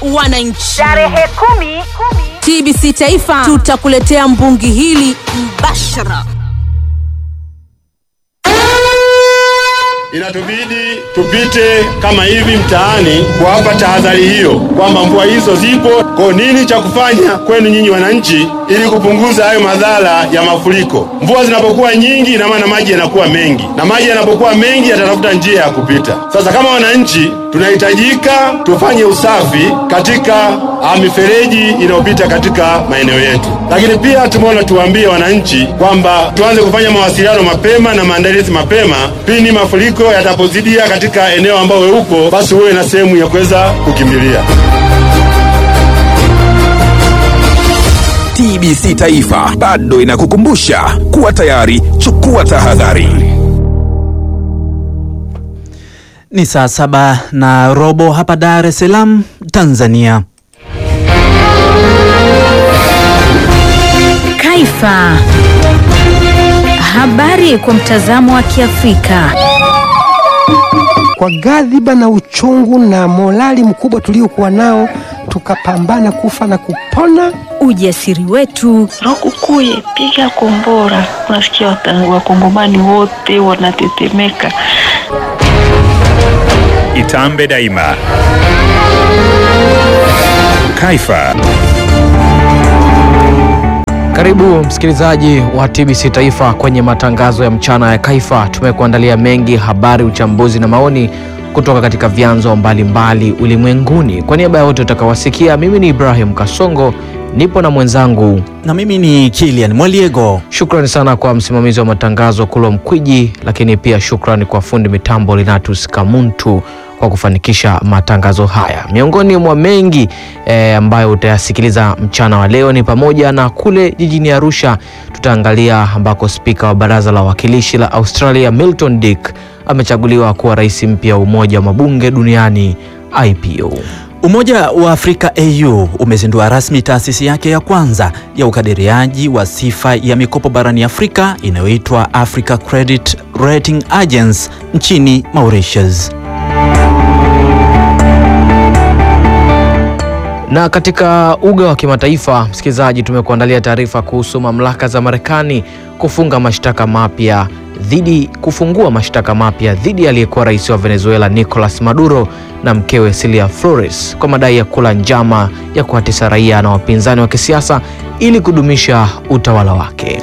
wananchi. Tarehe kumi, TBC Taifa tutakuletea mbungi hili mbashara. Inatubidi tupite kama hivi mtaani kuwapa tahadhari hiyo kwamba mvua hizo zipo. Kwa nini cha kufanya kwenu nyinyi wananchi, ili kupunguza hayo madhara ya mafuriko? Mvua zinapokuwa nyingi, ina maana maji yanakuwa mengi, na maji yanapokuwa mengi yatatafuta njia ya kupita. Sasa kama wananchi, tunahitajika tufanye usafi katika ah, mifereji inayopita katika maeneo yetu, lakini pia tumeona tuwaambie wananchi kwamba tuanze kufanya mawasiliano mapema na maandalizi mapema pindi mafuriko yatapozidia katika eneo ambao we upo, basi uwe na sehemu ya kuweza kukimbilia. TBC Taifa bado inakukumbusha kuwa tayari, chukua tahadhari. Ni saa saba na robo hapa Dar es Salaam, Tanzania. Kaifa. Habari kwa mtazamo wa Kiafrika. Kwa ghadhiba na uchungu na morali mkubwa tuliokuwa nao, tukapambana kufa na kupona. Ujasiri wetu, Lukukuye, piga kombora. Unasikia wata- wakongomani wote wanatetemeka. Itambe daima. Kaifa. Karibu msikilizaji wa TBC Taifa kwenye matangazo ya mchana ya Kaifa. Tumekuandalia mengi, habari, uchambuzi na maoni kutoka katika vyanzo mbalimbali ulimwenguni. Kwa niaba ya wote utakaowasikia, mimi ni Ibrahim Kasongo, nipo na mwenzangu Na mimi ni Kilian Mwaliego. Shukrani sana kwa msimamizi wa matangazo Kulwa Mkwiji, lakini pia shukrani kwa fundi mitambo Linatus Kamuntu kwa kufanikisha matangazo haya. Miongoni mwa mengi eh, ambayo utayasikiliza mchana wa leo ni pamoja na kule jijini Arusha tutaangalia ambako spika wa baraza la wawakilishi la Australia Milton Dick amechaguliwa kuwa rais mpya wa Umoja wa Mabunge Duniani IPU. Umoja wa Afrika AU umezindua rasmi taasisi yake ya kwanza ya ukadiriaji wa sifa ya mikopo barani Afrika inayoitwa Africa Credit Rating Agency nchini Mauritius. Na katika uga wa kimataifa, msikilizaji, tumekuandalia taarifa kuhusu mamlaka za Marekani kufunga mashtaka mapya dhidi kufungua mashtaka mapya dhidi ya aliyekuwa rais wa Venezuela Nicolas Maduro na mkewe Celia Flores kwa madai ya kula njama ya kuwatesa raia na wapinzani wa kisiasa ili kudumisha utawala wake.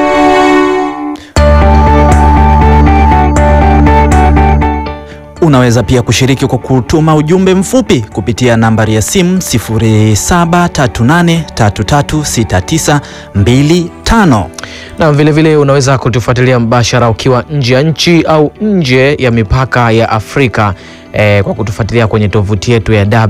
Unaweza pia kushiriki kwa kutuma ujumbe mfupi kupitia nambari ya simu 0738336925. Na vilevile vile unaweza kutufuatilia mbashara ukiwa nje ya nchi au nje ya mipaka ya Afrika eh, kwa kutufuatilia kwenye tovuti yetu ya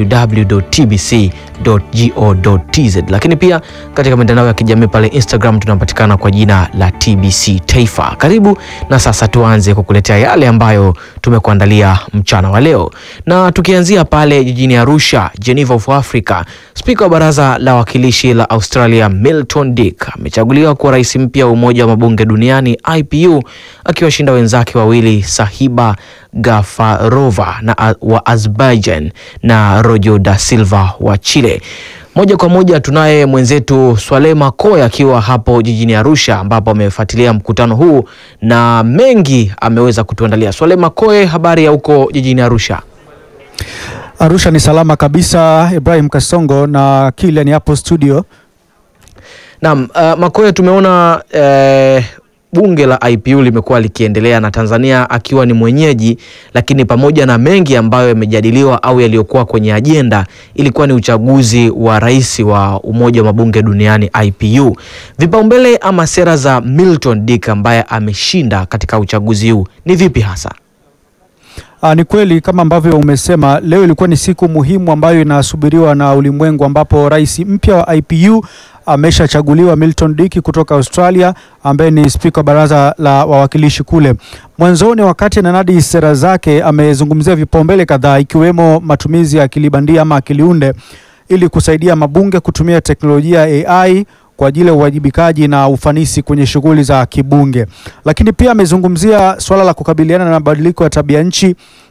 www.tbc.go.tz, lakini pia katika mitandao ya kijamii pale Instagram tunapatikana kwa jina la TBC Taifa. Karibu na sasa tuanze kukuletea yale ambayo tumekuandalia mchana wa leo, na tukianzia pale jijini Arusha, Geneva of Africa, spika wa baraza la wawakilishi la Australia Milton Dick amechaguliwa kuwa rais mpya wa Umoja wa Mabunge Duniani IPU, akiwashinda wenzake wawili Sahiba Gafarova na wa Azerbaijan na Rojo da Silva wa Chile. Moja kwa moja tunaye mwenzetu Swale Makoya akiwa hapo jijini Arusha ambapo amefuatilia mkutano huu na mengi ameweza kutuandalia. Swale Makoe, habari ya huko jijini Arusha? Arusha ni salama kabisa, Ibrahim Kasongo na Kilian hapo studio. Naam, uh, Makoe, tumeona eh, bunge la IPU limekuwa likiendelea na Tanzania akiwa ni mwenyeji, lakini pamoja na mengi ambayo yamejadiliwa au yaliyokuwa kwenye ajenda, ilikuwa ni uchaguzi wa rais wa Umoja wa Mabunge Duniani IPU. Vipaumbele ama sera za Milton Dick ambaye ameshinda katika uchaguzi huu ni vipi hasa? Aa, ni kweli kama ambavyo umesema, leo ilikuwa ni siku muhimu ambayo inasubiriwa na ulimwengu, ambapo rais mpya wa IPU ameshachaguliwa Milton Dick kutoka Australia, ambaye ni spika wa baraza la wawakilishi kule. Mwanzoni, wakati ananadi sera zake, amezungumzia vipaumbele kadhaa, ikiwemo matumizi ya akili bandia ama akiliunde ili kusaidia mabunge kutumia teknolojia ya AI kwa ajili ya uwajibikaji na ufanisi kwenye shughuli za kibunge. Lakini pia amezungumzia suala la kukabiliana na mabadiliko ya tabia nchi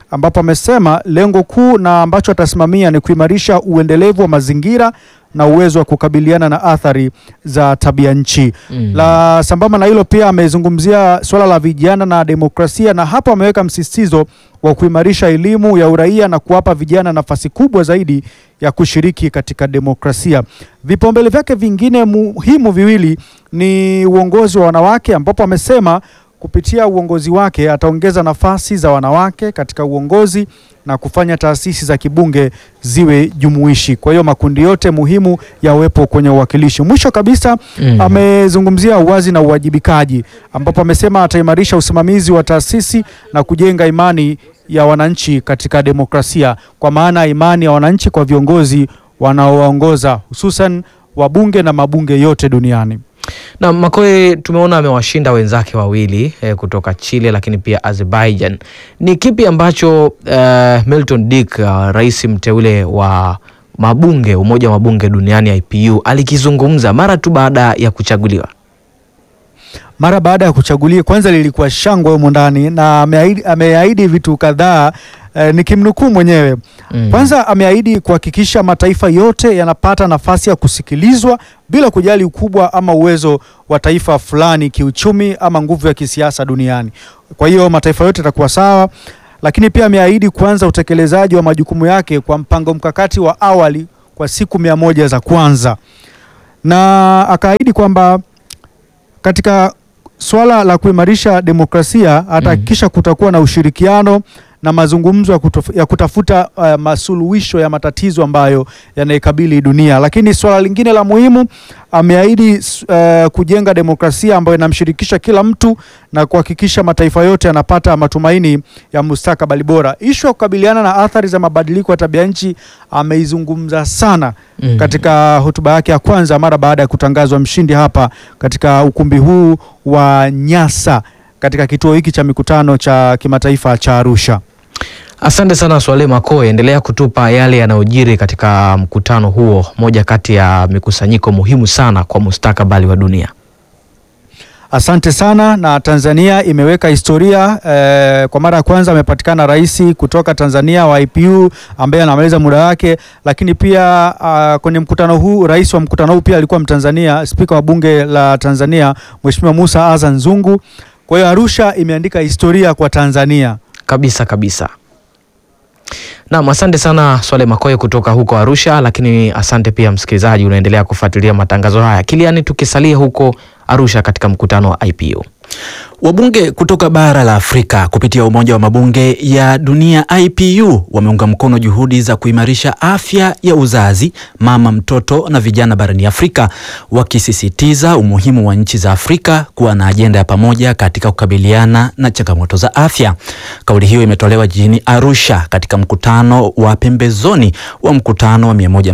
ambapo amesema lengo kuu na ambacho atasimamia ni kuimarisha uendelevu wa mazingira na uwezo wa kukabiliana na athari za tabia nchi. Mm. La sambamba na hilo pia amezungumzia suala la vijana na demokrasia, na hapo ameweka msisitizo wa kuimarisha elimu ya uraia na kuwapa vijana nafasi kubwa zaidi ya kushiriki katika demokrasia. Vipaumbele vyake vingine muhimu viwili ni uongozi wa wanawake, ambapo amesema kupitia uongozi wake ataongeza nafasi za wanawake katika uongozi na kufanya taasisi za kibunge ziwe jumuishi. Kwa hiyo makundi yote muhimu yawepo kwenye uwakilishi. Mwisho kabisa Mm. amezungumzia uwazi na uwajibikaji, ambapo amesema ataimarisha usimamizi wa taasisi na kujenga imani ya wananchi katika demokrasia, kwa maana imani ya wananchi kwa viongozi wanaowaongoza hususan wabunge na mabunge yote duniani. Na Makoe tumeona amewashinda wenzake wawili eh, kutoka Chile lakini pia Azerbaijan. Ni kipi ambacho eh, Milton Dick uh, rais mteule wa mabunge umoja wa mabunge duniani IPU alikizungumza mara tu baada ya kuchaguliwa? mara baada ya kuchagulia, kwanza lilikuwa shangwe humo ndani, na ameahidi, ameahidi vitu kadhaa eh, nikimnukuu mwenyewe Mm. kwanza ameahidi kuhakikisha mataifa yote yanapata nafasi ya kusikilizwa bila kujali ukubwa ama uwezo wa taifa fulani kiuchumi ama nguvu ya kisiasa duniani. Kwa hiyo mataifa yote yatakuwa sawa, lakini pia ameahidi kuanza utekelezaji wa majukumu yake kwa mpango mkakati wa awali kwa siku mia moja za kwanza, na akaahidi kwamba katika swala la kuimarisha demokrasia atahakikisha kutakuwa na ushirikiano na mazungumzo ya, kutof, ya kutafuta uh, masuluhisho ya matatizo ambayo yanaikabili dunia. Lakini swala lingine la muhimu ameahidi uh, kujenga demokrasia ambayo inamshirikisha kila mtu na kuhakikisha mataifa yote yanapata matumaini ya mustakabali bora. Ishu ya kukabiliana na athari za mabadiliko ya tabia nchi ameizungumza sana Mm. katika hotuba yake ya kwanza mara baada ya kutangazwa mshindi hapa katika ukumbi huu wa Nyasa katika kituo hiki cha mikutano cha kimataifa cha Arusha. Asante sana Swale Makoe, endelea kutupa yale yanayojiri katika mkutano huo, moja kati ya mikusanyiko muhimu sana kwa mustakabali wa dunia. Asante sana. Na Tanzania imeweka historia eh, kwa mara ya kwanza amepatikana rais kutoka Tanzania wa IPU ambaye anamaliza muda wake, lakini pia ah, kwenye mkutano huu rais wa mkutano huu pia alikuwa Mtanzania, spika wa bunge la Tanzania Mheshimiwa Musa Azan Zungu. Kwa hiyo Arusha imeandika historia kwa Tanzania. Kabisa kabisa. Naam, asante sana Swale Makoe kutoka huko Arusha, lakini asante pia msikilizaji unaendelea kufuatilia matangazo haya. Kiliani, tukisalia huko Arusha katika mkutano wa IPU. Wabunge kutoka bara la Afrika kupitia Umoja wa Mabunge ya Dunia IPU wameunga mkono juhudi za kuimarisha afya ya uzazi, mama, mtoto na vijana barani Afrika, wakisisitiza umuhimu wa nchi za Afrika kuwa na ajenda ya pamoja katika kukabiliana na changamoto za afya. Kauli hiyo imetolewa jijini Arusha katika mkutano wa pembezoni wa mkutano wa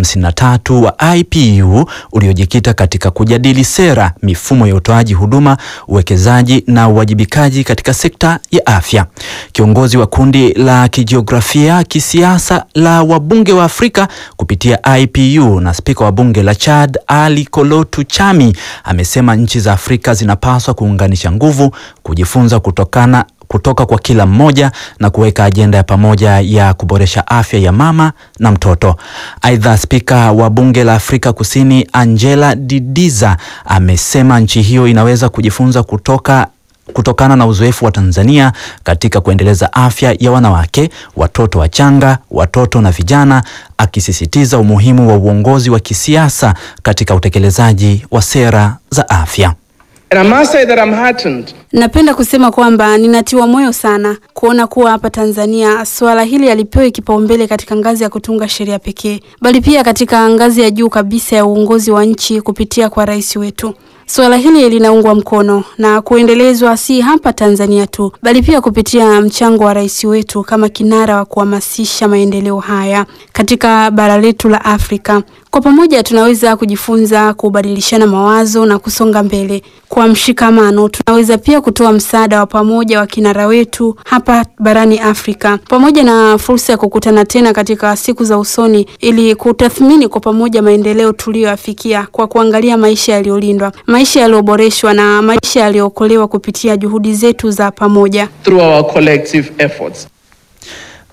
153 wa IPU uliojikita katika kujadili sera, mifumo ya utoaji huduma, uwekezaji na uwajibikaji katika sekta ya afya. Kiongozi wa kundi la kijiografia kisiasa la wabunge wa Afrika kupitia IPU na spika wa bunge la Chad Ali Kolotu Chami amesema nchi za Afrika zinapaswa kuunganisha nguvu, kujifunza kutokana kutoka kwa kila mmoja na kuweka ajenda ya pamoja ya kuboresha afya ya mama na mtoto. Aidha, spika wa bunge la Afrika Kusini Angela Didiza amesema nchi hiyo inaweza kujifunza kutoka kutokana na uzoefu wa Tanzania katika kuendeleza afya ya wanawake, watoto wachanga, watoto na vijana, akisisitiza umuhimu wa uongozi wa kisiasa katika utekelezaji wa sera za afya. And I must say that I'm heartened Napenda kusema kwamba ninatiwa moyo sana kuona kuwa hapa Tanzania suala hili halipewi kipaumbele katika ngazi ya kutunga sheria pekee, bali pia katika ngazi ya juu kabisa ya uongozi wa nchi kupitia kwa rais wetu. Suala hili linaungwa mkono na kuendelezwa si hapa Tanzania tu, bali pia kupitia mchango wa rais wetu kama kinara wa kuhamasisha maendeleo haya katika bara letu la Afrika. Kwa pamoja tunaweza kujifunza, kubadilishana mawazo na kusonga mbele. Kwa mshikamano, tunaweza pia kutoa msaada wa pamoja wa kinara wetu hapa barani Afrika, pamoja na fursa ya kukutana tena katika siku za usoni ili kutathmini kwa pamoja maendeleo tuliyoyafikia kwa kuangalia maisha yaliyolindwa, maisha yaliyoboreshwa na maisha yaliyookolewa kupitia juhudi zetu za pamoja. through our collective efforts.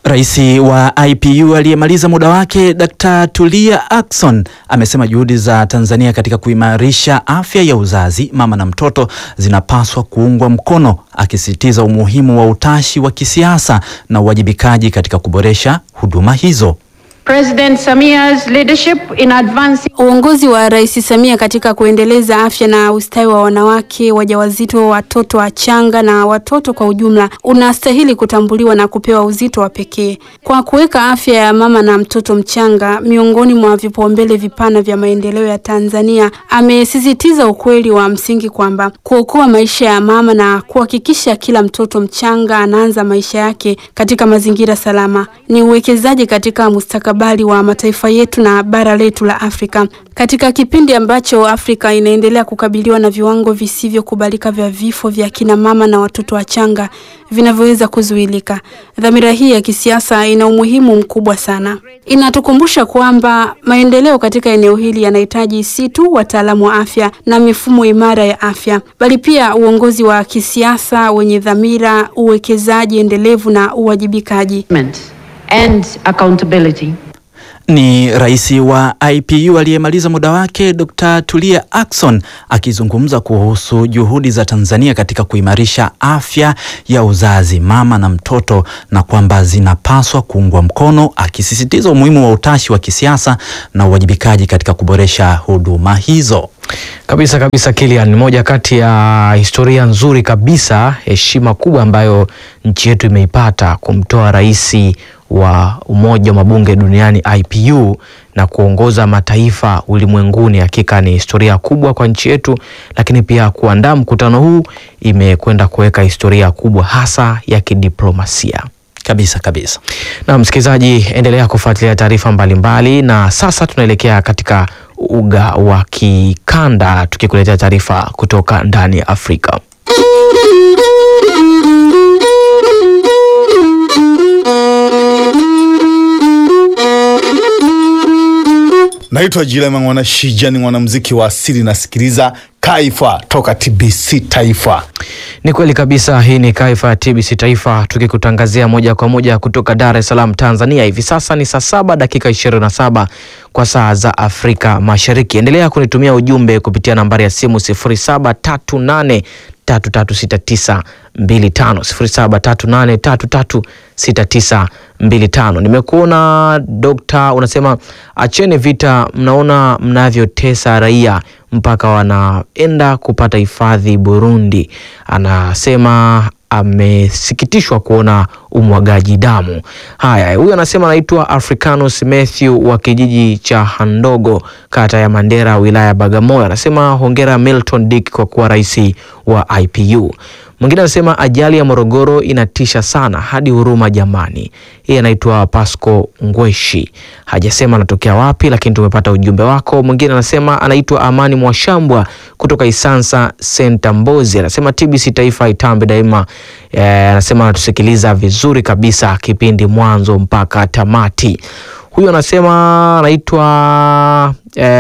Rais wa IPU aliyemaliza muda wake Dr. Tulia Ackson amesema juhudi za Tanzania katika kuimarisha afya ya uzazi, mama na mtoto zinapaswa kuungwa mkono, akisisitiza umuhimu wa utashi wa kisiasa na uwajibikaji katika kuboresha huduma hizo. President Samia's leadership in advancing Uongozi wa Rais Samia katika kuendeleza afya na ustawi wa wanawake, wajawazito, watoto wachanga na watoto kwa ujumla unastahili kutambuliwa na kupewa uzito wa pekee. Kwa kuweka afya ya mama na mtoto mchanga miongoni mwa vipaumbele vipana vya maendeleo ya Tanzania, amesisitiza ukweli wa msingi kwamba kuokoa maisha ya mama na kuhakikisha kila mtoto mchanga anaanza maisha yake katika mazingira salama ni uwekezaji katika mustakabali wa mataifa yetu na bara letu la Afrika. Katika kipindi ambacho Afrika inaendelea kukabiliwa na viwango visivyokubalika vya vifo vya kina mama na watoto wachanga vinavyoweza kuzuilika, dhamira hii ya kisiasa ina umuhimu mkubwa sana. Inatukumbusha kwamba maendeleo katika eneo hili yanahitaji si tu wataalamu wa afya na mifumo imara ya afya, bali pia uongozi wa kisiasa wenye dhamira, uwekezaji endelevu na uwajibikaji. and accountability. Ni rais wa IPU aliyemaliza muda wake Dr. Tulia Ackson akizungumza kuhusu juhudi za Tanzania katika kuimarisha afya ya uzazi, mama na mtoto na kwamba zinapaswa kuungwa mkono, akisisitiza umuhimu wa utashi wa kisiasa na uwajibikaji katika kuboresha huduma hizo. Kabisa kabisa, Kilian, ni moja kati ya historia nzuri kabisa, heshima kubwa ambayo nchi yetu imeipata kumtoa rais wa Umoja wa Mabunge Duniani IPU na kuongoza mataifa ulimwenguni. Hakika ni historia kubwa kwa nchi yetu, lakini pia kuandaa mkutano huu imekwenda kuweka historia kubwa hasa ya kidiplomasia. Kabisa kabisa. Na msikilizaji, endelea kufuatilia taarifa mbalimbali, na sasa tunaelekea katika uga wa kikanda tukikuletea taarifa kutoka ndani ya Afrika. Naitwa Jilema Mwana Shija, ni mwanamuziki wa asili, nasikiliza Kaifa toka TBC Taifa. Ni kweli kabisa, hii ni Kaifa ya TBC Taifa tukikutangazia moja kwa moja kutoka Dar es Salaam, Tanzania. Hivi sasa ni saa saba dakika 27 kwa saa za Afrika Mashariki. Endelea kunitumia ujumbe kupitia nambari ya simu 0738 336925 0738336925. Nimekuona Dokta, unasema acheni vita, mnaona mnavyotesa raia mpaka wanaenda kupata hifadhi Burundi. Anasema amesikitishwa kuona umwagaji damu. Haya, huyu anasema anaitwa Africanus Matthew wa kijiji cha Handogo, kata ya Mandera, wilaya ya Bagamoyo. Anasema hongera Milton Dick kwa kuwa rais wa IPU. Mwingine anasema ajali ya Morogoro inatisha sana hadi huruma jamani. Yeye anaitwa Pasco Ngweshi, hajasema anatokea wapi, lakini tumepata ujumbe wako. Mwingine anasema anaitwa Amani Mwashambwa kutoka Isansa Senta Mbozi, anasema TBC Taifa itambe daima. Eh, anasema anatusikiliza vizuri kabisa kipindi mwanzo mpaka tamati. Huyu anasema anaitwa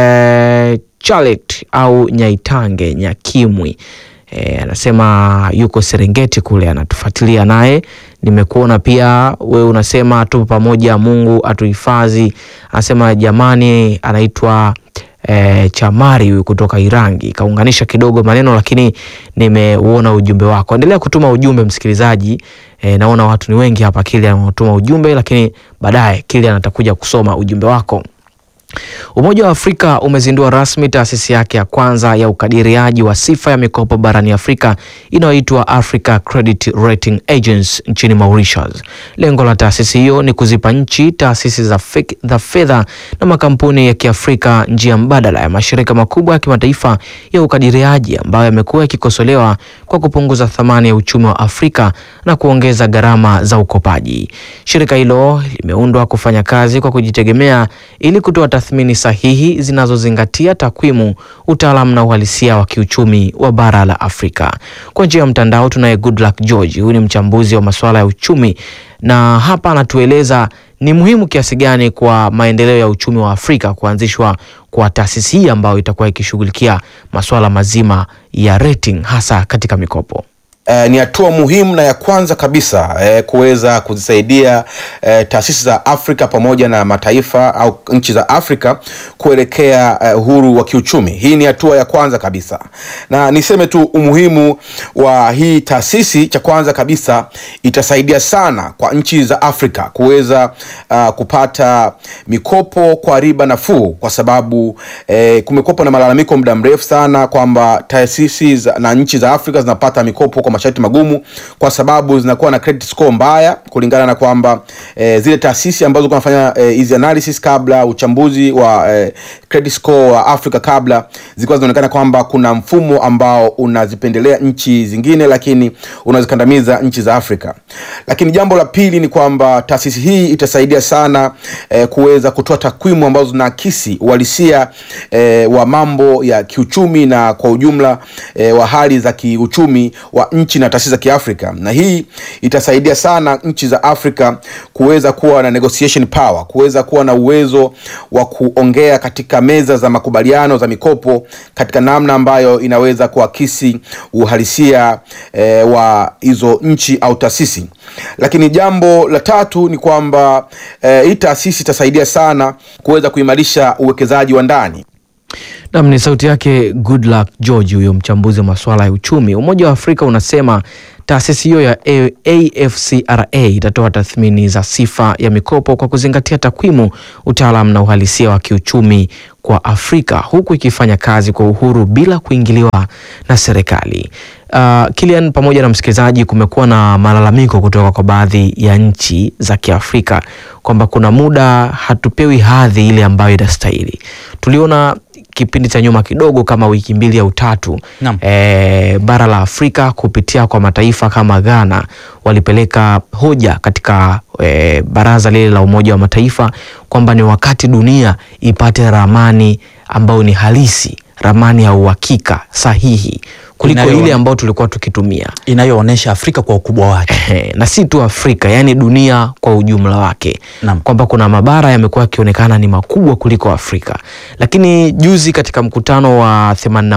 eh, Charlotte au Nyaitange Nyakimwi. E, anasema yuko Serengeti kule anatufuatilia naye. Nimekuona pia wewe unasema tupo pamoja, Mungu atuhifadhi. Anasema jamani, anaitwa e, Chamari huyu kutoka Irangi. Kaunganisha kidogo maneno, lakini nimeuona ujumbe wako. Endelea kutuma ujumbe msikilizaji. E, naona watu ni wengi hapa Kilian wanatuma ujumbe, lakini baadaye Kilian atakuja kusoma ujumbe wako. Umoja wa Afrika umezindua rasmi taasisi yake ya kwanza ya ukadiriaji wa sifa ya mikopo barani Afrika inayoitwa Africa Credit Rating Agency nchini Mauritius. Lengo la taasisi hiyo ni kuzipa nchi, taasisi za fek- za fedha na makampuni ya Kiafrika njia mbadala ya mashirika makubwa ya kimataifa ya ukadiriaji ambayo yamekuwa yakikosolewa kwa kupunguza thamani ya uchumi wa Afrika na kuongeza gharama za ukopaji. Shirika hilo limeundwa kufanya kazi kwa kujitegemea ili kutoa tathmini sahihi zinazozingatia takwimu, utaalamu na uhalisia wa kiuchumi wa bara la Afrika. Kwa njia ya mtandao tunaye Goodluck George, huyu ni mchambuzi wa masuala ya uchumi na hapa anatueleza ni muhimu kiasi gani kwa maendeleo ya uchumi wa Afrika kuanzishwa kwa taasisi hii ambayo itakuwa ikishughulikia masuala mazima ya rating hasa katika mikopo. Eh, ni hatua muhimu na ya kwanza kabisa eh, kuweza kuzisaidia eh, taasisi za Afrika pamoja na mataifa au nchi za Afrika kuelekea eh, uhuru wa kiuchumi. Hii ni hatua ya kwanza kabisa, na niseme tu umuhimu wa hii taasisi. Cha kwanza kabisa itasaidia sana kwa nchi za Afrika kuweza uh, kupata mikopo kwa riba nafuu, kwa sababu eh, kumekuwepo na malalamiko muda mrefu sana kwamba taasisi za- na nchi za Afrika zinapata mikopo kwa masharti magumu, kwa sababu zinakuwa na credit score mbaya, kulingana na kwamba eh, zile taasisi ambazo zilikuwa zinafanya eh, hizi analysis kabla uchambuzi wa eh, credit score wa Afrika kabla zilikuwa zinaonekana kwamba kuna mfumo ambao unazipendelea nchi zingine, lakini unazikandamiza nchi za Afrika. Lakini jambo la pili ni kwamba taasisi hii itasaidia sana eh, kuweza kutoa takwimu ambazo zinaakisi uhalisia eh, wa mambo ya kiuchumi na kwa ujumla eh, wa hali za kiuchumi wa nchi na taasisi za Kiafrika, na hii itasaidia sana nchi za Afrika kuweza kuwa na negotiation power, kuweza kuwa na uwezo wa kuongea katika meza za makubaliano za mikopo katika namna ambayo inaweza kuakisi uhalisia eh, wa hizo nchi au taasisi. Lakini jambo la tatu ni kwamba eh, hii taasisi itasaidia sana kuweza kuimarisha uwekezaji wa ndani. Nam ni sauti yake Goodluck George, huyo mchambuzi wa masuala ya uchumi. Umoja wa Afrika unasema taasisi hiyo ya A- AfCRA itatoa tathmini za sifa ya mikopo kwa kuzingatia takwimu, utaalam na uhalisia wa kiuchumi kwa Afrika, huku ikifanya kazi kwa uhuru bila kuingiliwa na serikali. Uh, Kilian pamoja na msikilizaji, kumekuwa na malalamiko kutoka kwa baadhi ya nchi za Kiafrika kwamba kuna muda hatupewi hadhi ile ambayo inastahili. Tuliona kipindi cha nyuma kidogo kama wiki mbili au tatu e, bara la Afrika kupitia kwa mataifa kama Ghana walipeleka hoja katika e, baraza lile la Umoja wa Mataifa kwamba ni wakati dunia ipate ramani ambayo ni halisi, ramani ya uhakika sahihi kuliko Inayo- ile ambayo tulikuwa tukitumia inayoonyesha Afrika kwa ukubwa wake na si tu Afrika, yani dunia kwa ujumla wake, kwamba kuna mabara yamekuwa yakionekana ni makubwa kuliko Afrika. Lakini juzi katika mkutano wa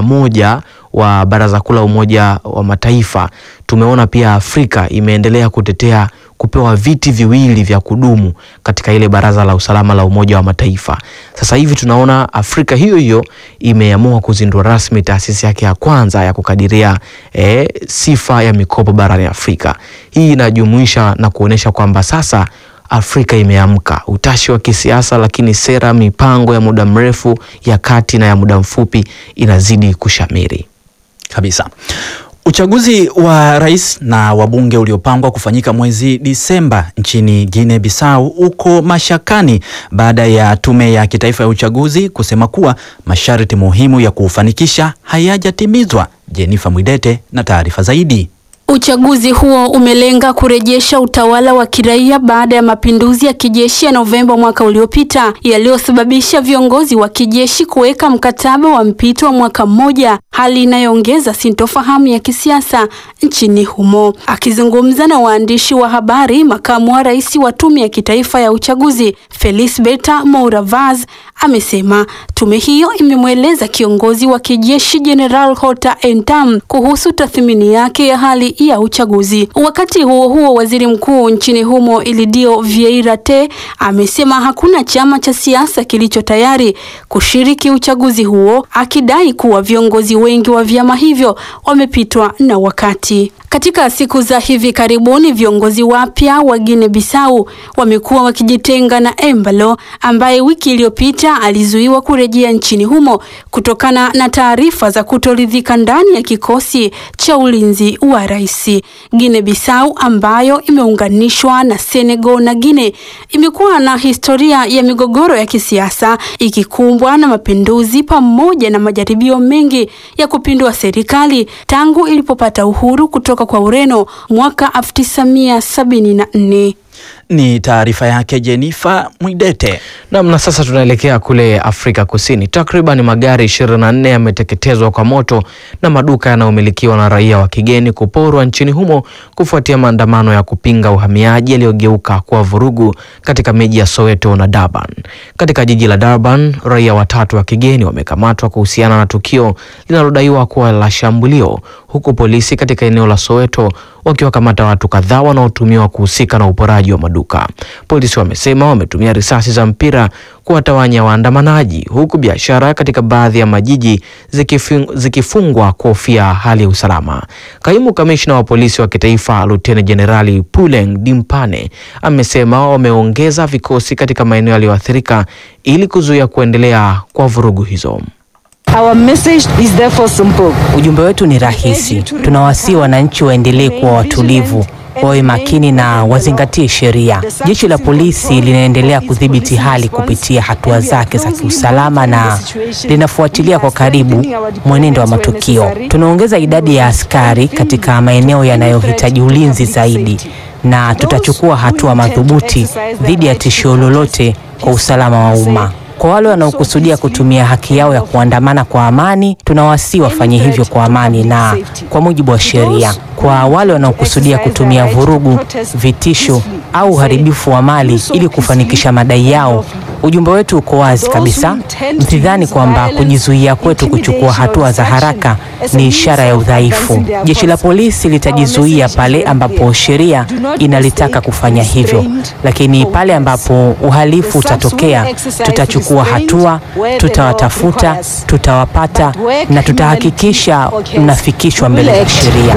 81 wa Baraza Kuu la Umoja wa Mataifa tumeona pia Afrika imeendelea kutetea kupewa viti viwili vya kudumu katika ile Baraza la Usalama la Umoja wa Mataifa. Sasa hivi tunaona Afrika hiyo hiyo imeamua kuzindua rasmi taasisi yake ya kwanza ya kukadiria eh, sifa ya mikopo barani Afrika. Hii inajumuisha na kuonyesha kwamba sasa Afrika imeamka, utashi wa kisiasa, lakini sera, mipango ya muda mrefu, ya kati na ya muda mfupi inazidi kushamiri kabisa. Uchaguzi wa rais na wabunge uliopangwa kufanyika mwezi Disemba nchini Guinea Bissau uko mashakani baada ya tume ya kitaifa ya uchaguzi kusema kuwa masharti muhimu ya kuufanikisha hayajatimizwa. Jennifer Mwidete na taarifa zaidi. Uchaguzi huo umelenga kurejesha utawala wa kiraia baada ya mapinduzi ya kijeshi ya Novemba mwaka uliopita yaliyosababisha viongozi wa kijeshi kuweka mkataba wa mpito wa mwaka mmoja, hali inayoongeza sintofahamu ya kisiasa nchini humo. Akizungumza na waandishi wa habari, makamu wa rais wa tume ya kitaifa ya uchaguzi Felisberta Mouravaz amesema tume hiyo imemweleza kiongozi wa kijeshi General Hota Entam kuhusu tathmini yake ya hali ya uchaguzi. Wakati huo huo, waziri mkuu nchini humo Ilidio Vieira Te amesema hakuna chama cha siasa kilicho tayari kushiriki uchaguzi huo, akidai kuwa viongozi wengi wa vyama hivyo wamepitwa na wakati. Katika siku za hivi karibuni viongozi wapya wa Guinea Bissau wamekuwa wakijitenga na Embalo ambaye wiki iliyopita alizuiwa kurejea nchini humo kutokana na taarifa za kutoridhika ndani ya kikosi cha ulinzi wa rais. Guinea Bissau ambayo imeunganishwa na Senegal na Guinea imekuwa na historia ya migogoro ya kisiasa ikikumbwa na mapinduzi pamoja na majaribio mengi ya kupindua serikali tangu ilipopata uhuru kutoka kwa Ureno mwaka 1974. Ni taarifa yake Jenifa Mwidete. Nam, na sasa tunaelekea kule Afrika Kusini. Takriban magari 24 yameteketezwa kwa moto na maduka yanayomilikiwa na raia wa kigeni kuporwa nchini humo kufuatia maandamano ya kupinga uhamiaji yaliyogeuka kuwa vurugu katika miji ya Soweto na Durban. Katika jiji la Durban, raia watatu wa kigeni wamekamatwa kuhusiana na tukio linalodaiwa kuwa la shambulio, huku polisi katika eneo la Soweto wakiwakamata watu kadhaa wanaotumiwa kuhusika na uporaji wa maduka. Polisi wamesema wametumia risasi za mpira kuwatawanya waandamanaji, huku biashara katika baadhi ya majiji zikifung, zikifungwa kuhofia hali ya usalama. Kaimu kamishna wa polisi wa kitaifa Luteni Jenerali Puleng Dimpane amesema wameongeza vikosi katika maeneo yaliyoathirika ili kuzuia kuendelea kwa vurugu hizo. Our message is therefore simple. Ujumbe wetu ni rahisi. Tunawasihi wananchi waendelee kuwa watulivu, wawe makini na wazingatie sheria. Jeshi la polisi linaendelea kudhibiti hali kupitia hatua zake za kiusalama na linafuatilia kwa karibu mwenendo wa matukio. Tunaongeza idadi ya askari katika maeneo yanayohitaji ulinzi zaidi na tutachukua hatua madhubuti dhidi ya tishio lolote kwa usalama wa umma. Kwa wale wanaokusudia kutumia haki yao ya kuandamana kwa amani, tunawasihi wafanye hivyo kwa amani na kwa mujibu wa sheria. Kwa wale wanaokusudia kutumia vurugu, vitisho au uharibifu wa mali ili kufanikisha madai yao, ujumbe wetu uko wazi kabisa. Msidhani kwamba kujizuia kwetu kuchukua hatua za haraka ni ishara ya udhaifu. Jeshi la polisi litajizuia pale ambapo sheria inalitaka kufanya hivyo, lakini pale ambapo uhalifu utatokea, tutachukua hatua, tutawatafuta, tutawapata na tutahakikisha mnafikishwa mbele ya sheria.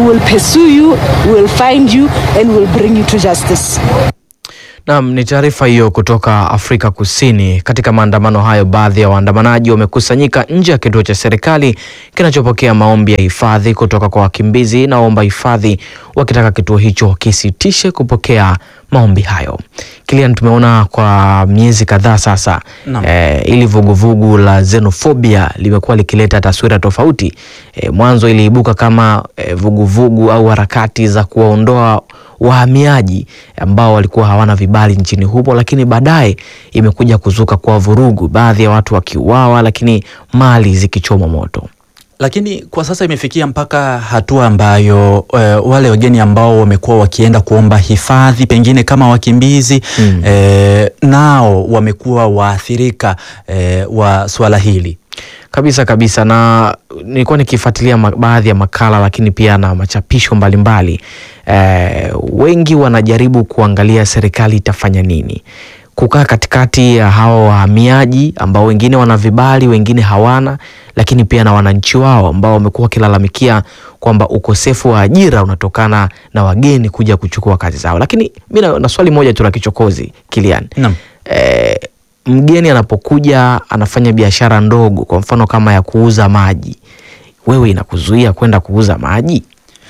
Naam, ni taarifa hiyo kutoka Afrika Kusini. Katika maandamano hayo, baadhi ya waandamanaji wamekusanyika nje ya kituo cha serikali kinachopokea maombi ya hifadhi kutoka kwa wakimbizi na waomba hifadhi, wakitaka kituo hicho kisitishe kupokea maombi hayo. Kilian, tumeona kwa miezi kadhaa sasa eh, ili vuguvugu la xenophobia limekuwa likileta taswira tofauti. Eh, mwanzo iliibuka kama eh, vuguvugu au harakati za kuwaondoa wahamiaji ambao walikuwa hawana vibali nchini humo, lakini baadaye imekuja kuzuka kwa vurugu, baadhi ya watu wakiuawa, lakini mali zikichomwa moto. Lakini kwa sasa imefikia mpaka hatua ambayo e, wale wageni ambao wamekuwa wakienda kuomba hifadhi pengine kama wakimbizi mm. e, nao wamekuwa waathirika e, wa swala hili kabisa kabisa, na nilikuwa nikifuatilia baadhi ya makala lakini pia na machapisho mbalimbali e, wengi wanajaribu kuangalia serikali itafanya nini kukaa katikati ya hawa wahamiaji ambao wengine wana vibali, wengine hawana, lakini pia na wananchi wao ambao wamekuwa wakilalamikia kwamba ukosefu wa ajira unatokana na wageni kuja kuchukua kazi zao. Lakini mi na swali moja tu la kichokozi Kilian, naam. E, mgeni anapokuja anafanya biashara ndogo, kwa mfano kama ya kuuza maji, wewe inakuzuia kwenda kuuza maji?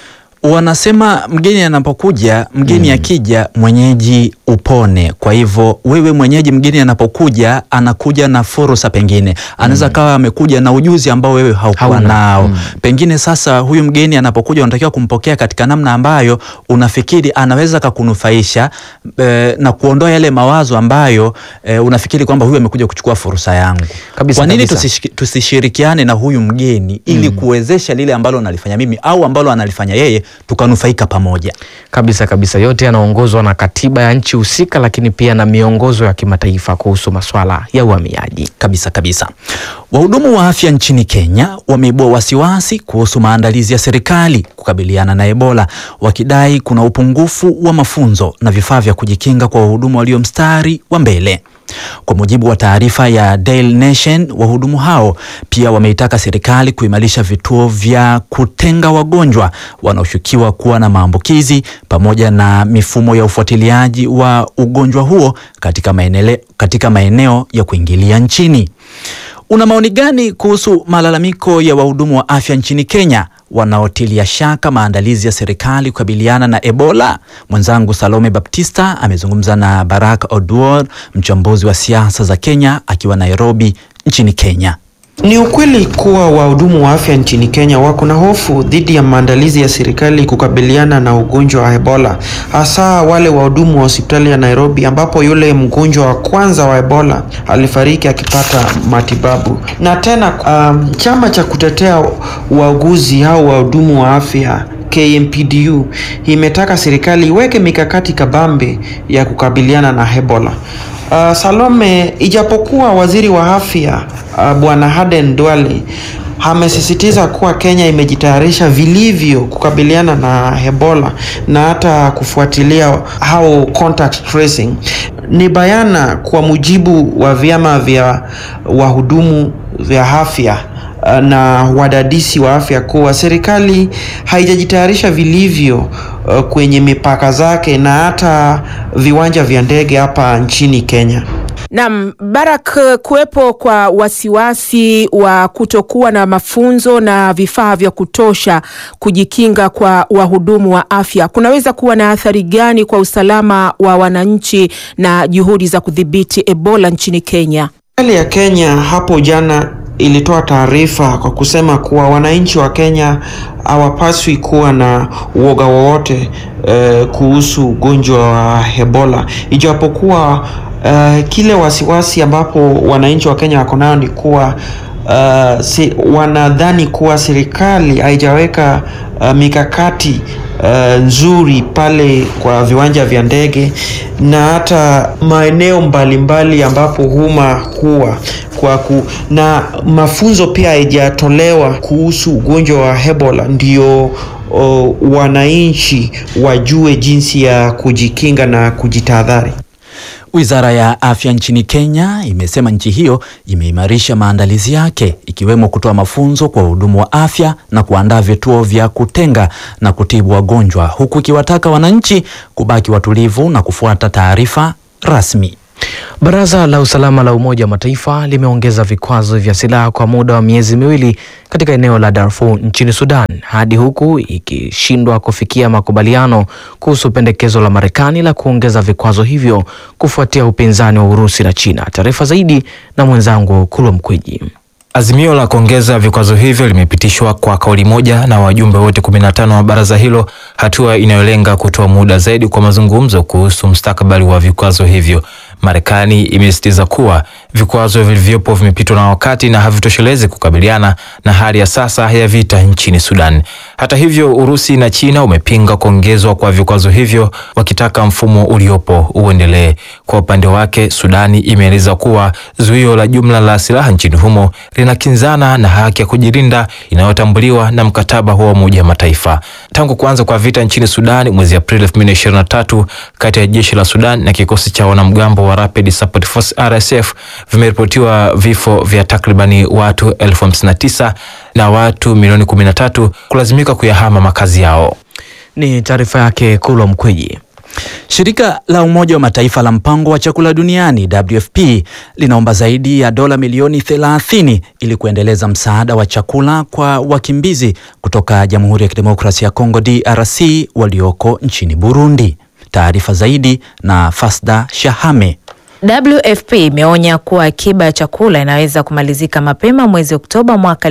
Wanasema mgeni anapokuja, mgeni akija, mwenyeji upone. Kwa hivyo wewe mwenyeji, mgeni anapokuja, anakuja na fursa, pengine anaweza mm. kawa amekuja na ujuzi ambao wewe haukuwa nao mm. pengine sasa huyu mgeni anapokuja, unatakiwa kumpokea katika namna ambayo unafikiri anaweza kakunufaisha e, na kuondoa yale mawazo ambayo e, unafikiri kwamba huyu amekuja kuchukua fursa yangu. Kabisa, kwa nini kabisa. tusishirikiane na huyu mgeni ili mm. kuwezesha lile ambalo nalifanya mimi au ambalo analifanya yeye tukanufaika pamoja. Kabisa kabisa, yote yanaongozwa na katiba ya nchi husika, lakini pia na miongozo ya kimataifa kuhusu masuala ya uhamiaji. Kabisa kabisa. Wahudumu wa afya nchini Kenya wameibua wasiwasi kuhusu maandalizi ya serikali kukabiliana na Ebola, wakidai kuna upungufu wa mafunzo na vifaa vya kujikinga kwa wahudumu walio mstari wa mbele. Kwa mujibu wa taarifa ya Daily Nation, wahudumu hao pia wameitaka serikali kuimarisha vituo vya kutenga wagonjwa wanaoshukiwa kuwa na maambukizi pamoja na mifumo ya ufuatiliaji wa ugonjwa huo katika maeneo, katika maeneo ya kuingilia nchini. Una maoni gani kuhusu malalamiko ya wahudumu wa afya nchini Kenya wanaotilia shaka maandalizi ya serikali kukabiliana na Ebola? Mwenzangu Salome Baptista amezungumza na Barak Oduor, mchambuzi wa siasa za Kenya akiwa Nairobi nchini Kenya. Ni ukweli kuwa wahudumu wa afya nchini Kenya wako na hofu dhidi ya maandalizi ya serikali kukabiliana na ugonjwa wa Ebola, hasa wale wahudumu wa hospitali ya Nairobi ambapo yule mgonjwa wa kwanza wa Ebola alifariki akipata matibabu. Na tena um, chama cha kutetea wauguzi au wahudumu wa afya KMPDU imetaka serikali iweke mikakati kabambe ya kukabiliana na Ebola. Uh, Salome, ijapokuwa waziri wa afya uh, bwana Aden Duale amesisitiza kuwa Kenya imejitayarisha vilivyo kukabiliana na Ebola na hata kufuatilia au contact tracing. Ni bayana kwa mujibu wa vyama vya wahudumu vya afya uh, na wadadisi wa afya kuwa serikali haijajitayarisha vilivyo uh, kwenye mipaka zake na hata viwanja vya ndege hapa nchini Kenya. Naam, Barak, kuwepo kwa wasiwasi wa kutokuwa na mafunzo na vifaa vya kutosha kujikinga kwa wahudumu wa afya kunaweza kuwa na athari gani kwa usalama wa wananchi na juhudi za kudhibiti Ebola nchini Kenya? Serikali ya Kenya hapo jana ilitoa taarifa kwa kusema kuwa wananchi wa Kenya hawapaswi kuwa na uoga wowote eh, kuhusu ugonjwa wa Ebola ijapokuwa Uh, kile wasiwasi ambapo wananchi wa Kenya wako nayo ni kuwa uh, si, wanadhani kuwa serikali haijaweka uh, mikakati uh, nzuri pale kwa viwanja vya ndege na hata maeneo mbalimbali ambapo huma huwa kwa ku, na mafunzo pia haijatolewa kuhusu ugonjwa wa Ebola ndio uh, wananchi wajue jinsi ya kujikinga na kujitahadhari. Wizara ya Afya nchini Kenya imesema nchi hiyo imeimarisha maandalizi yake ikiwemo kutoa mafunzo kwa wahudumu wa afya na kuandaa vituo vya kutenga na kutibu wagonjwa huku ikiwataka wananchi kubaki watulivu na kufuata taarifa rasmi. Baraza la Usalama la Umoja wa Mataifa limeongeza vikwazo vya silaha kwa muda wa miezi miwili katika eneo la Darfur nchini Sudan hadi huku ikishindwa kufikia makubaliano kuhusu pendekezo la Marekani la kuongeza vikwazo hivyo kufuatia upinzani wa Urusi na China. Taarifa zaidi na mwenzangu Kulwa Mkwiji. Azimio la kuongeza vikwazo hivyo limepitishwa kwa kauli moja na wajumbe wote 15 wa baraza hilo, hatua inayolenga kutoa muda zaidi kwa mazungumzo kuhusu mustakabali wa vikwazo hivyo. Marekani imesisitiza kuwa vikwazo vilivyopo vimepitwa na wakati na havitoshelezi kukabiliana na hali ya sasa ya vita nchini Sudan. Hata hivyo, Urusi na China umepinga kuongezwa kwa vikwazo hivyo, wakitaka mfumo uliopo uendelee. Kwa upande wake, Sudani imeeleza kuwa zuio la jumla la silaha nchini humo linakinzana na haki ya kujilinda inayotambuliwa na mkataba wa Umoja wa Mataifa. Tangu kuanza kwa vita nchini Sudan mwezi Aprili 2023 kati ya jeshi la Sudan na kikosi cha wanamgambo wa Rapid Support Force RSF vimeripotiwa vifo vya takribani watu elfu hamsini na tisa na watu milioni 13 kulazimika kuyahama makazi yao. Ni taarifa yake Kulwa Mkweji. Shirika la Umoja wa Mataifa la Mpango wa Chakula Duniani WFP linaomba zaidi ya dola milioni 30 ili kuendeleza msaada wa chakula kwa wakimbizi kutoka Jamhuri ya Kidemokrasia ya Kongo DRC walioko nchini Burundi. Taarifa zaidi na Fasda Shahame. WFP imeonya kuwa akiba ya chakula inaweza kumalizika mapema mwezi Oktoba mwaka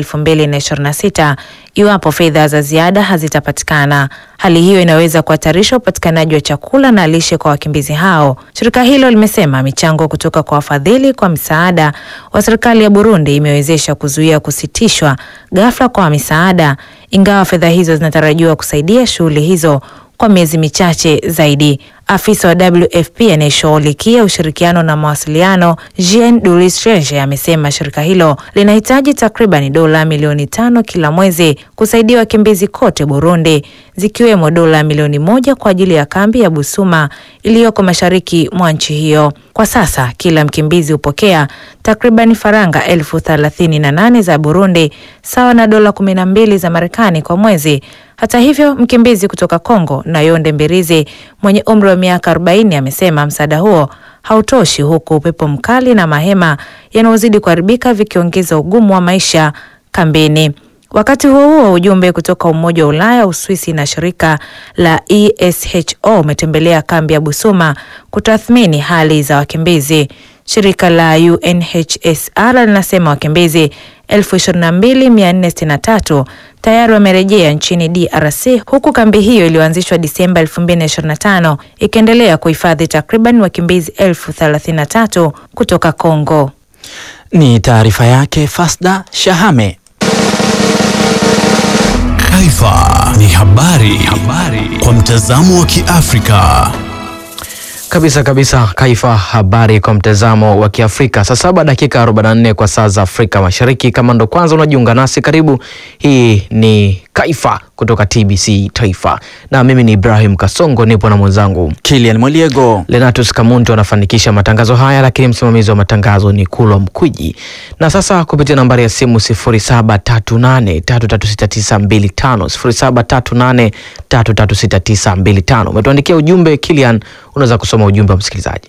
2026 iwapo fedha za ziada hazitapatikana. Hali hiyo inaweza kuhatarisha upatikanaji wa chakula na lishe kwa wakimbizi hao. Shirika hilo limesema michango kutoka kwa wafadhili kwa msaada wa serikali ya Burundi imewezesha kuzuia kusitishwa ghafla kwa misaada, ingawa fedha hizo zinatarajiwa kusaidia shughuli hizo kwa miezi michache zaidi. Afisa wa WFP anayeshughulikia ushirikiano na mawasiliano Jean Dulisrege amesema shirika hilo linahitaji takriban dola milioni tano kila mwezi kusaidia wakimbizi kote Burundi, zikiwemo dola milioni moja kwa ajili ya kambi ya Busuma iliyoko mashariki mwa nchi hiyo. Kwa sasa kila mkimbizi hupokea takriban faranga elfu thelathini na nane za Burundi sawa na dola kumi na mbili za Marekani kwa mwezi. Hata hivyo, mkimbizi kutoka Kongo Nayonde Mbirizi mwenye umri wa miaka 40 amesema msaada huo hautoshi, huku upepo mkali na mahema yanayozidi kuharibika vikiongeza ugumu wa maisha kambini. Wakati huo huo, ujumbe kutoka Umoja wa Ulaya, Uswisi na shirika la ESHO umetembelea kambi ya Busuma kutathmini hali za wakimbizi. Shirika la UNHCR linasema wakimbizi 22463 tayari wamerejea nchini DRC huku kambi hiyo iliyoanzishwa Disemba 2025 ikiendelea kuhifadhi takriban wakimbizi elfu 33 kutoka Kongo. Ni taarifa yake Fasda Shahame. Taifa ni habari, habari kwa mtazamo wa Kiafrika. Kabisa kabisa, Kaifa, habari kwa mtazamo wa Kiafrika. Saa saba dakika 44 kwa saa za Afrika Mashariki. Kama ndo kwanza unajiunga nasi, karibu. Hii ni Kaifa kutoka TBC Taifa, na mimi ni Ibrahim Kasongo, nipo na mwenzangu Kilian Mwaliego. Lenatus Kamuntu anafanikisha matangazo haya, lakini msimamizi wa matangazo ni Kulwa Mkwiji. Na sasa kupitia nambari ya simu 0738336925 0738336925 umetuandikia ujumbe. Kilian, unaweza kusoma ujumbe wa msikilizaji.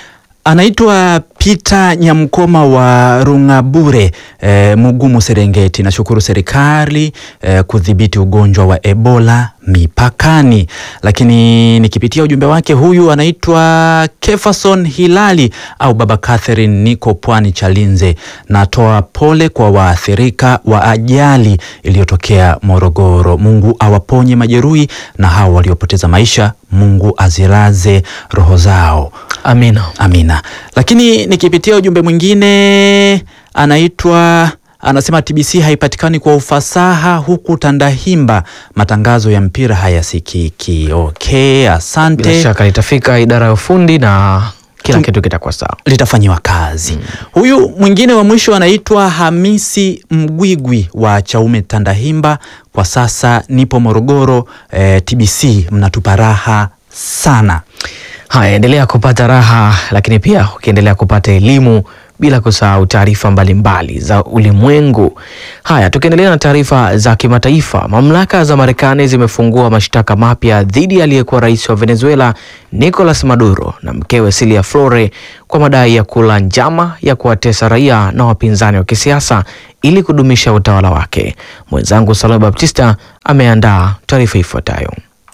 Anaitwa Peter Nyamkoma wa Rungabure e, Mugumu Serengeti. Nashukuru serikali e, kudhibiti ugonjwa wa Ebola mipakani. Lakini nikipitia ujumbe wake, huyu anaitwa Kefason Hilali au Baba Catherine, niko pwani Chalinze. Natoa pole kwa waathirika wa ajali iliyotokea Morogoro. Mungu awaponye majeruhi na hao waliopoteza maisha, Mungu azilaze roho zao. Amina, amina. Lakini nikipitia ujumbe mwingine anaitwa anasema TBC haipatikani kwa ufasaha huku Tandahimba, matangazo ya mpira hayasikiki. Okay, asante. Bila shaka litafika idara ya ufundi na kila Tum- kitu kitakuwa sawa. litafanyiwa kazi. Huyu mwingine wa mwisho anaitwa Hamisi Mgwigwi wa Chaume Tandahimba. Kwa sasa nipo Morogoro. Eh, TBC mnatupa raha sana. Haya, endelea kupata raha, lakini pia ukiendelea kupata elimu bila kusahau taarifa mbalimbali za ulimwengu. Haya, tukiendelea na taarifa za kimataifa, mamlaka za Marekani zimefungua mashtaka mapya dhidi ya aliyekuwa rais wa Venezuela Nicolas Maduro na mkewe Cilia Flore kwa madai ya kula njama ya kuwatesa raia na wapinzani wa kisiasa ili kudumisha utawala wake. Mwenzangu Salome Baptista ameandaa taarifa ifuatayo.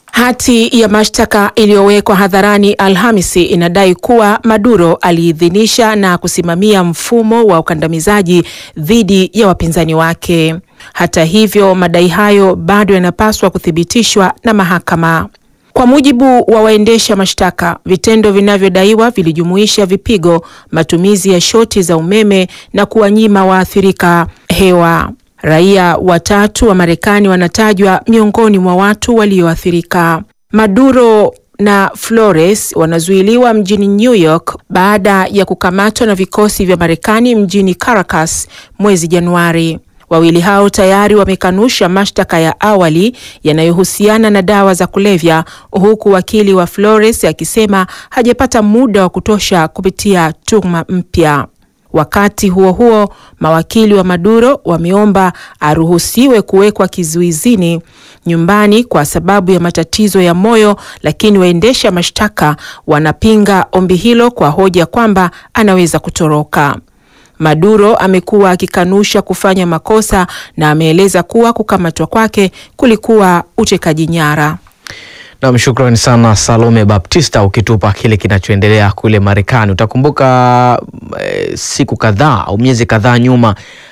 Hati ya mashtaka iliyowekwa hadharani Alhamisi inadai kuwa Maduro aliidhinisha na kusimamia mfumo wa ukandamizaji dhidi ya wapinzani wake. Hata hivyo, madai hayo bado yanapaswa kuthibitishwa na mahakama. Kwa mujibu wa waendesha mashtaka, vitendo vinavyodaiwa vilijumuisha vipigo, matumizi ya shoti za umeme na kuwanyima waathirika hewa. Raia watatu wa Marekani wanatajwa miongoni mwa watu walioathirika. Maduro na Flores wanazuiliwa mjini New York baada ya kukamatwa na vikosi vya Marekani mjini Caracas mwezi Januari. Wawili hao tayari wamekanusha mashtaka ya awali yanayohusiana na dawa za kulevya, huku wakili wa Flores akisema hajapata muda wa kutosha kupitia tuhuma mpya. Wakati huo huo, mawakili wa Maduro wameomba aruhusiwe kuwekwa kizuizini nyumbani kwa sababu ya matatizo ya moyo, lakini waendesha mashtaka wanapinga ombi hilo kwa hoja kwamba anaweza kutoroka. Maduro amekuwa akikanusha kufanya makosa na ameeleza kuwa kukamatwa kwake kulikuwa utekaji nyara. Nam, shukrani sana Salome Baptista ukitupa kile kinachoendelea kule Marekani. Utakumbuka e, siku kadhaa au miezi kadhaa nyuma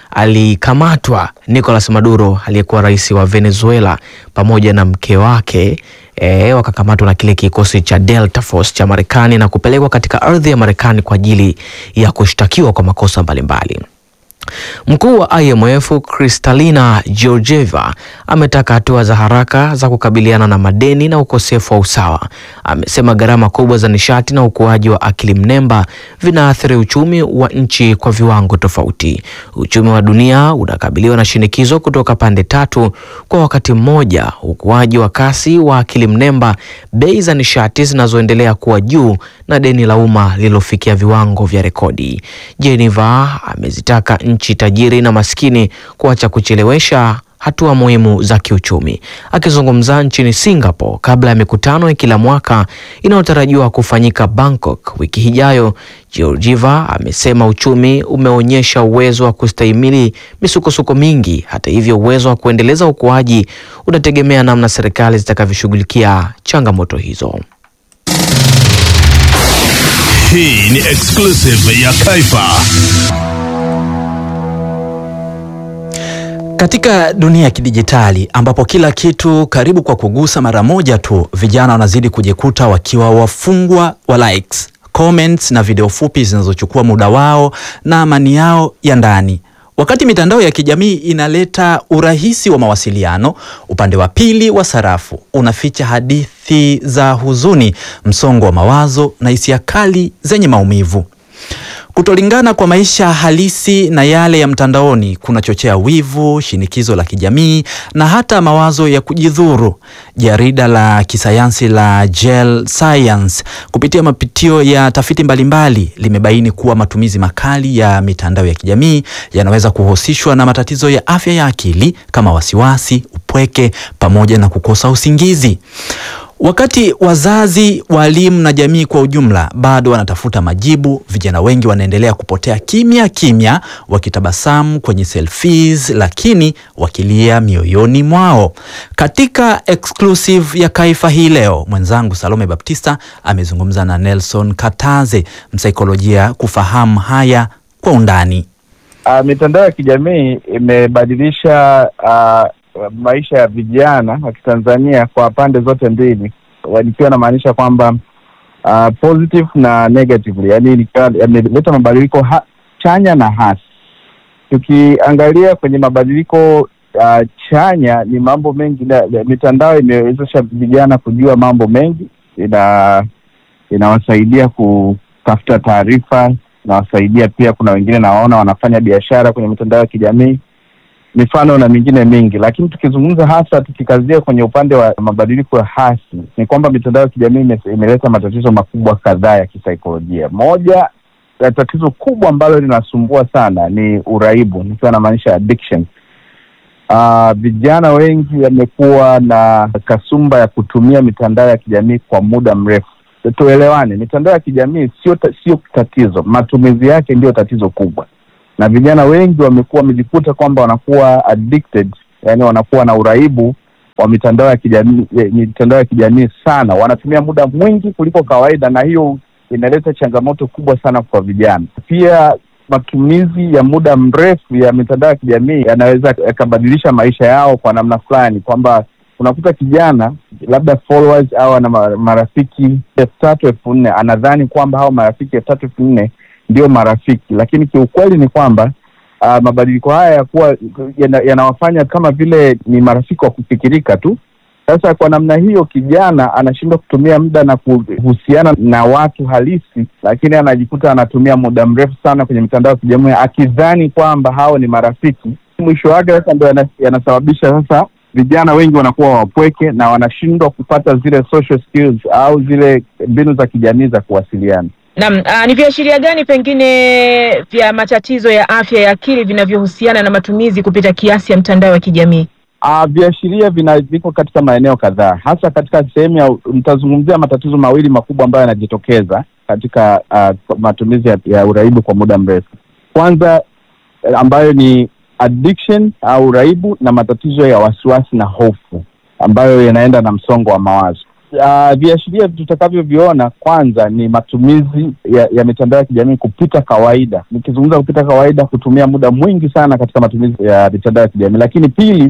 alikamatwa Nicolas Maduro aliyekuwa rais wa Venezuela pamoja na mke wake e, wakakamatwa na kile kikosi cha Delta Force cha Marekani na kupelekwa katika ardhi ya Marekani kwa ajili ya kushtakiwa kwa makosa mbalimbali. Mkuu wa IMF Kristalina Georgieva ametaka hatua za haraka za kukabiliana na madeni na ukosefu wa usawa. Amesema gharama kubwa za nishati na ukuaji wa akili mnemba vinaathiri uchumi wa nchi kwa viwango tofauti. Uchumi wa dunia unakabiliwa na shinikizo kutoka pande tatu kwa wakati mmoja: ukuaji wa kasi wa akili mnemba, bei za nishati zinazoendelea kuwa juu na deni la umma lililofikia viwango vya rekodi. Geneva amezitaka nchi tajiri na maskini kuacha kuchelewesha hatua muhimu za kiuchumi. Akizungumza nchini Singapore kabla ya mikutano ya kila mwaka inayotarajiwa kufanyika Bangkok wiki ijayo, Georgieva amesema uchumi umeonyesha uwezo wa kustahimili misukosuko mingi. Hata hivyo, uwezo wa kuendeleza ukuaji unategemea namna serikali zitakavyoshughulikia changamoto hizo. Hii ni exclusive ya Kaifa. Katika dunia ya kidijitali ambapo kila kitu karibu kwa kugusa mara moja tu, vijana wanazidi kujikuta wakiwa wafungwa wa likes, comments na video fupi zinazochukua muda wao na amani yao ya ndani. Wakati mitandao ya kijamii inaleta urahisi wa mawasiliano, upande wa pili wa sarafu unaficha hadithi za huzuni, msongo wa mawazo na hisia kali zenye maumivu. Kutolingana kwa maisha halisi na yale ya mtandaoni kunachochea wivu, shinikizo la kijamii na hata mawazo ya kujidhuru. Jarida la kisayansi la Gel Science kupitia mapitio ya tafiti mbalimbali limebaini kuwa matumizi makali ya mitandao ya kijamii yanaweza kuhusishwa na matatizo ya afya ya akili kama wasiwasi, upweke pamoja na kukosa usingizi. Wakati wazazi, walimu na jamii kwa ujumla bado wanatafuta majibu, vijana wengi wanaendelea kupotea kimya kimya, wakitabasamu kwenye selfies, lakini wakilia mioyoni mwao. Katika exclusive ya Kaifa hii leo, mwenzangu Salome Baptista amezungumza na Nelson Kataze, msaikolojia, kufahamu haya kwa undani. Uh, mitandao ya kijamii imebadilisha uh, maisha ya vijana wa Kitanzania kwa pande zote mbili, nikiwa namaanisha kwamba uh, positive na negatively, yani yameleta mabadiliko ha chanya na hasi. Tukiangalia kwenye mabadiliko uh, chanya, ni mambo mengi na, mitandao imewezesha vijana kujua mambo mengi, ina inawasaidia kutafuta taarifa, inawasaidia pia, kuna wengine nawaona wanafanya biashara kwenye mitandao ya kijamii mifano na mingine mingi, lakini tukizungumza hasa tukikazia kwenye upande wa mabadiliko ya hasi ni kwamba mitandao ya kijamii imeleta matatizo makubwa kadhaa ya kisaikolojia. Moja ya tatizo kubwa ambalo linasumbua sana ni uraibu, nikiwa namaanisha addiction. Uh, vijana wengi wamekuwa na kasumba ya kutumia mitandao ya kijamii kwa muda mrefu. Tuelewane, mitandao ya kijamii sio sio tatizo, matumizi yake ndiyo tatizo kubwa na vijana wengi wamekuwa wamejikuta kwamba wanakuwa addicted, yani wanakuwa na uraibu wa mitandao ya kijamii mitandao ya kijamii sana, wanatumia muda mwingi kuliko kawaida, na hiyo inaleta changamoto kubwa sana kwa vijana. Pia matumizi ya muda mrefu ya mitandao ya kijamii yanaweza yakabadilisha maisha yao kwa namna fulani, kwamba unakuta kijana labda followers au ana marafiki elfu tatu elfu nne anadhani kwamba hao marafiki elfu tatu elfu nne ndio marafiki, lakini kiukweli ni kwamba uh, mabadiliko haya yakuwa yanawafanya yana kama vile ni marafiki wa kufikirika tu. Sasa kwa namna hiyo, kijana anashindwa kutumia muda na kuhusiana na watu halisi, lakini anajikuta anatumia muda mrefu sana kwenye mitandao ya kijamii akidhani kwamba hao ni marafiki. Mwisho wake sasa ndo yanasababisha sasa vijana wengi wanakuwa wapweke na wanashindwa kupata zile social skills au zile mbinu za kijamii za kuwasiliana. Naam, ni viashiria gani pengine vya matatizo ya afya ya akili vinavyohusiana na matumizi kupita kiasi ya mtandao wa kijamii? Uh, viashiria vina viko katika maeneo kadhaa, hasa katika sehemu ya nitazungumzia matatizo mawili makubwa ambayo yanajitokeza katika uh, matumizi ya, ya uraibu kwa muda mrefu. Kwanza ambayo ni addiction au uraibu na matatizo ya wasiwasi na hofu ambayo yanaenda na msongo wa mawazo. Uh, viashiria tutakavyoviona kwanza ni matumizi ya, ya mitandao ya kijamii kupita kawaida. Nikizungumza kupita kawaida, kutumia muda mwingi sana katika matumizi ya mitandao ya kijamii. Lakini pili,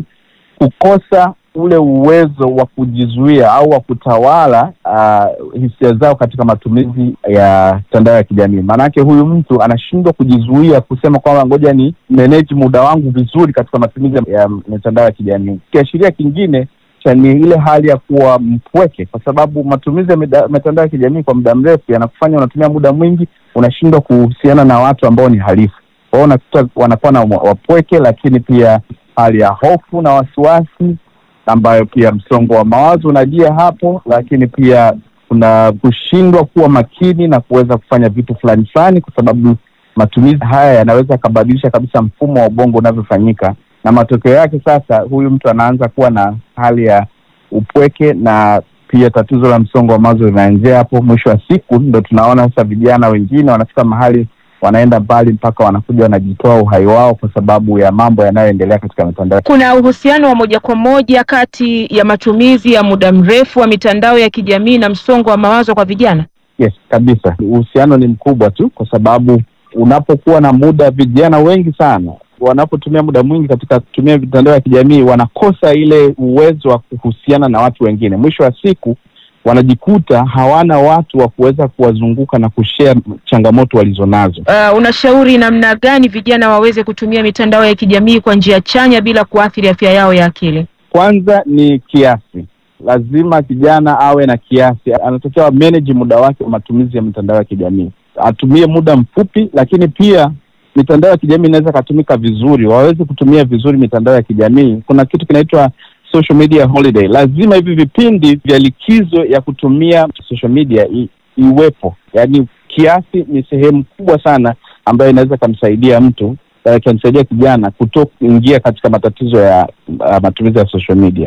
kukosa ule uwezo wa kujizuia au wa kutawala uh, hisia zao katika matumizi ya mitandao ya kijamii. Maanake huyu mtu anashindwa kujizuia kusema kwamba ngoja ni manage muda wangu vizuri katika matumizi ya mitandao ya kijamii. Kiashiria kingine ni ile hali ya kuwa mpweke, kwa sababu matumizi ya mitandao ya kijamii kwa muda mrefu yanakufanya unatumia muda mwingi, unashindwa kuhusiana na watu ambao ni halifu. Kwa hiyo unakuta wanakuwa na wapweke, lakini pia hali ya hofu na wasiwasi, ambayo pia msongo wa mawazo unajia hapo, lakini pia kuna kushindwa kuwa makini na kuweza kufanya vitu fulani fulani, kwa sababu matumizi haya yanaweza yakabadilisha kabisa mfumo wa ubongo unavyofanyika na matokeo yake sasa, huyu mtu anaanza kuwa na hali ya upweke na pia tatizo la msongo wa mawazo linaanzia hapo. Mwisho wa siku ndo tunaona sasa vijana wengine wanafika mahali wanaenda mbali mpaka wanakuja wanajitoa uhai wao kwa sababu ya mambo yanayoendelea katika mitandao. Kuna uhusiano wa moja kwa moja kati ya matumizi ya muda mrefu wa mitandao ya kijamii na msongo wa mawazo kwa vijana? Yes, kabisa, uhusiano ni mkubwa tu, kwa sababu unapokuwa na muda, vijana wengi sana wanapotumia muda mwingi katika kutumia mitandao ya kijamii wanakosa ile uwezo wa kuhusiana na watu wengine. Mwisho wa siku wanajikuta hawana watu wa kuweza kuwazunguka na kushare changamoto walizonazo. Uh, unashauri namna gani vijana waweze kutumia mitandao ya kijamii kwa njia chanya bila kuathiri afya yao ya akili? Kwanza ni kiasi, lazima kijana awe na kiasi, anatakiwa manage muda wake wa matumizi ya mitandao ya kijamii, atumie muda mfupi, lakini pia mitandao ya kijamii inaweza ikatumika vizuri, waweze kutumia vizuri mitandao ya kijamii. Kuna kitu kinaitwa social media holiday. Lazima hivi vipindi vya likizo ya kutumia social media i, iwepo, yaani kiasi ni sehemu kubwa sana ambayo inaweza ikamsaidia mtu ikamsaidia kijana kutokuingia katika matatizo ya uh, matumizi ya social media.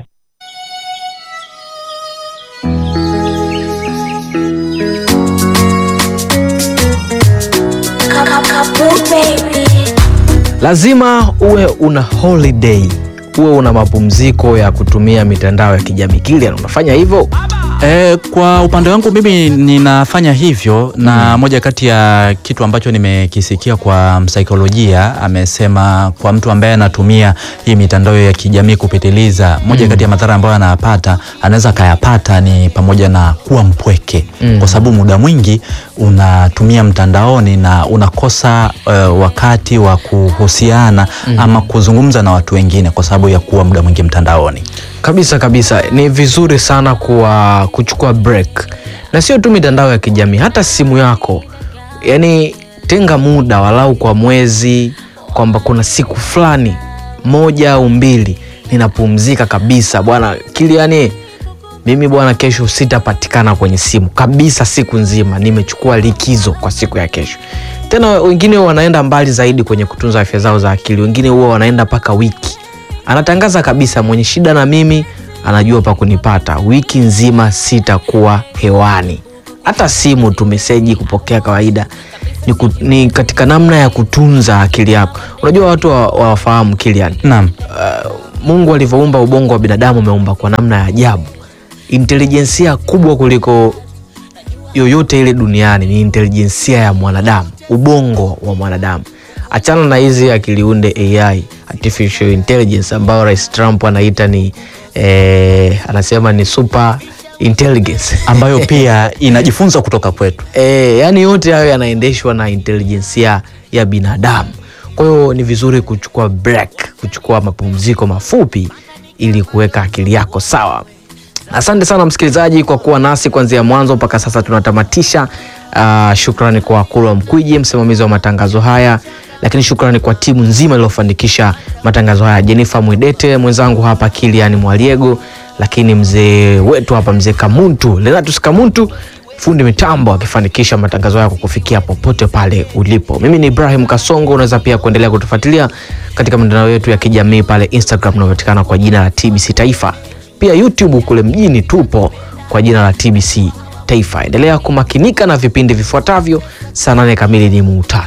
Lazima uwe una holiday, uwe una mapumziko ya kutumia mitandao ya kijamii. Kilian, unafanya hivyo? E, kwa upande wangu mimi ninafanya hivyo na moja kati ya kitu ambacho nimekisikia kwa msaikolojia amesema kwa mtu ambaye anatumia hii mitandao ya kijamii kupitiliza, moja Mm. kati ya madhara ambayo anayapata anaweza akayapata ni pamoja na kuwa mpweke Mm. kwa sababu muda mwingi unatumia mtandaoni na unakosa uh, wakati wa kuhusiana Mm. ama kuzungumza na watu wengine kwa sababu ya kuwa muda mwingi mtandaoni. Kabisa kabisa, ni vizuri sana kuwa kuchukua break, na sio tu mitandao ya kijamii, hata simu yako. Yani tenga muda walau kwa mwezi, kwamba kuna siku fulani moja au mbili ninapumzika kabisa bwana Kiliani, mimi bwana, kesho sitapatikana kwenye simu kabisa, siku nzima nimechukua likizo kwa siku ya kesho. Tena wengine wanaenda mbali zaidi kwenye kutunza afya zao za akili, wengine huwa wanaenda mpaka wiki anatangaza kabisa, mwenye shida na mimi anajua pa kunipata, wiki nzima sitakuwa hewani, hata simu tu meseji kupokea kawaida. Ni, ku, ni katika namna ya kutunza akili yako. Unajua watu wa- wawafahamu Kilian, Naam. uh, Mungu alivyoumba ubongo wa binadamu ameumba kwa namna ya ajabu. Intelijensia kubwa kuliko yoyote ile duniani ni intelijensia ya mwanadamu, ubongo wa mwanadamu. Achana na hizi akiliunde AI, artificial intelligence, ambayo Rais Trump anaita ni eh, anasema ni super intelligence ambayo pia inajifunza kutoka kwetu. E, yani yote hayo yanaendeshwa na intelijensia ya binadamu. Kwa hiyo ni vizuri kuchukua break, kuchukua mapumziko mafupi ili kuweka akili yako sawa. Asante sana msikilizaji kwa kuwa nasi kuanzia mwanzo mpaka sasa tunatamatisha. Uh, shukrani kwa Kulwa Mkwiji, msimamizi wa matangazo haya, lakini shukrani kwa timu nzima iliyofanikisha matangazo haya, Jennifer Mwidete mwenzangu hapa, Kilian Mwaliego, lakini mzee wetu hapa, mzee Kamuntu, Lenatus Kamuntu fundi mitambo akifanikisha matangazo yako kufikia popote pale ulipo. Mimi ni Ibrahim Kasongo. Unaweza pia kuendelea kutufuatilia katika mitandao yetu ya kijamii pale Instagram unapatikana kwa jina la TBC Taifa, pia YouTube kule mjini tupo kwa jina la TBC Taifa. Endelea kumakinika na vipindi vifuatavyo. Saa nane kamili ni muhtasari